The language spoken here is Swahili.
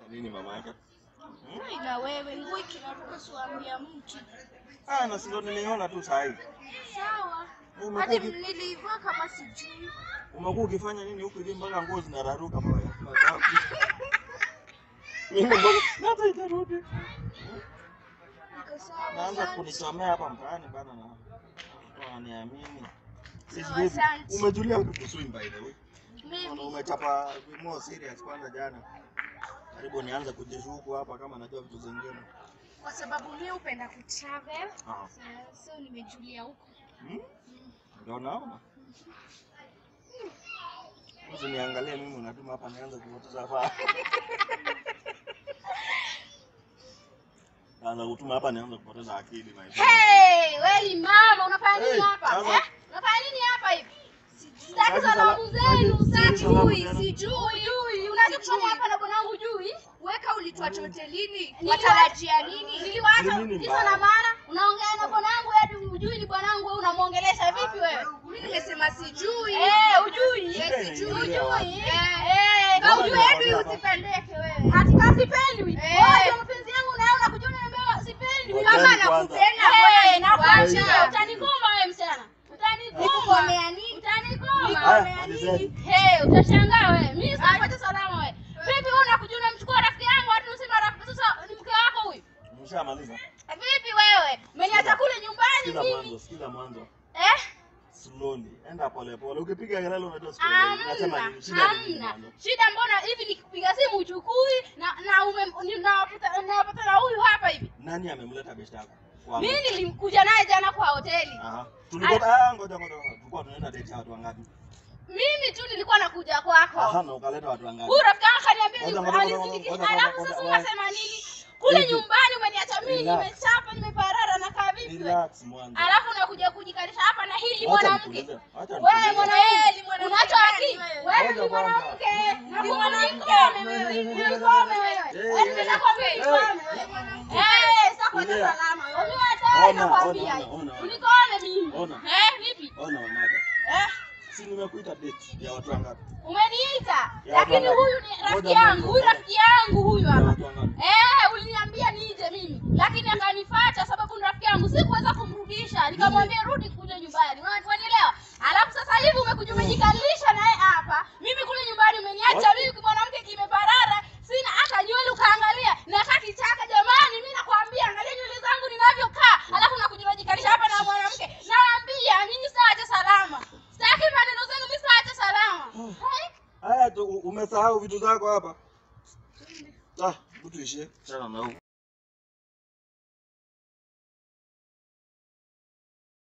Nini mama yake? Na wewe nguo ikinaruka siwaambia mtu. Ah, na sio niliona tu saa hii. Sawa. Umekuwa Hadi uki- nilivaa kama sijui. Umekuwa ukifanya nini huku hivi mpaka nguo zinararuka mama? Mimi mbona hata haijarudi. Niko sawa. Naanza asante. kunisomea hapa mtaani bana na wananiamini. Sisi Sawa, vipi? asante. Umejulia vipi swim by the way? Mbona Mimi umechapa more serious kwanza jana? Karibu nianze kujishuku hapa kama najua vitu zingine. kwa sababu mimi hupenda kutravel. Ah. So, so nimejulia huko. Hmm? Ndio naona. Usiniangalie mimi unatuma hapa nianze kupoteza faa. Naanza kutuma hapa nianze kupoteza akili maisha. Hey, wewe ni mama unafanya nini Hey, hapa? sasa- Eh? Unafanya nini hapa hivi? Sitaki Sasa salamu sala- zenu, sasa sitaki salamu ujui, zenu. sijui, ujui. Unaje kusoma hapa na bwanangu ujui? Weka ulituacha hotelini. Niliwa- Watarajia nini? Niliwacha Ni nini kisa mbaya? na maana. Unaongea na bwanangu hadi ujui ni bwanangu wewe unamuongelesha vipi wewe? Mimi nimesema sijui. Eh, ujui. Shida Eh, sijui, inaingilia wapi? ujui. Eh, kama Mbona ujui hadi ninakwambia usipendeke wewe. Hati kama sipendwi. Eh. Wewe mapenzi yangu na wewe unakuja unaniambia sipendwi. Ngojeni Kama kwanza. nakupenda Ngoja wewe nakuacha. nikuache. Utanikoma wewe msichana. Utanikoma. Nikomea nini? Utanikoma. Haya, malizeni. Hey, utashangaa wewe. Mimi sitapata salama wewe. Vipi wewe unakuja unamchukua rafiki yangu hadi unasema rafiki sasa ni mke wako huyu? Umeshamaliza? Vipi wewe? Umeniacha kule nyumbani Sikiza mimi. mwanzo, sikiza mwanzo. Eh? Slowly. Enda pole pole. Ukipiga kelele unajua slowly. Nasema Hamna. nini? Shida ni nini Hamna. mwanzo? Shida mbona hivi nikipiga simu uchukui na na ume ni- nawapata nawapata na huyu hapa hivi. Nani amemleta beshte yako? Kwangu. Mimi nilimkuja naye jana kwa hoteli. Aha. Tulikuwa ah, ngoja ngoja. Tulikuwa tunaenda date ya watu wangapi? Mimi tu nilikuwa nakuja kwako. Aha, na ukaleta watu wangapi? Huyu rafiki yangu kaniambia Ngoja, ni ngoja, alizindiki. ngoja, ngoja, Alafu ngoja, sasa ngoja. unasema nini? Kule Hivi. nyumbani umeniacha mimi Relax. nimechapa nimeparara na kaa vipi wewe? Relax mwanzo. Alafu unakuja kujikalisha hapa na hili Acha mwanamke. nikuulize, acha Wewe nikuulize. mwanamke, unacho akili? Wewe Ngoja ni kwanza. mwanamke. Na Ni mwanamke mwanamke. wewe. Nikome wewe. Eh, Eti ninakwambia eh, nikome wewe. Eh, sasa kwa Tulia. salama. Wewe hata Ona, nakwambia ona, hivi. ona, ona. Unikome mimi. Ona. Eh, vipi? Ona wanaka. Eh, Si nimekuita date ya watu wangapi? umeniita. Ya Lakini watu huyu ni wangapi? rafiki Ngoja yangu. Huyu mwanzo. rafiki yangu huyu Ya hapa. watu wangapi? Eh, uliniambia nije mimi, lakini akanifuata sababu ni rafiki yangu, sikuweza kumrudisha. Nikamwambia rudi kuja nyumbani, unanielewa? Alafu sasa hivi umekuja umejikalisha naye hapa, mimi kule nyumbani umeniacha What? mimi mwanamke kimeparara, sina hata nywele, ukaangalia nakaa kichaka. Jamani, mimi nakwambia, angalia nywele zangu ninavyokaa, alafu unakuja unajikalisha hapa na mwanamke. Naambia mimi sitaacha salama, sitaki maneno zenu, mimi sitaacha salama. Hey? Haya tu umesahau vitu zako hapa. Ah, tuishie. Chana na huko.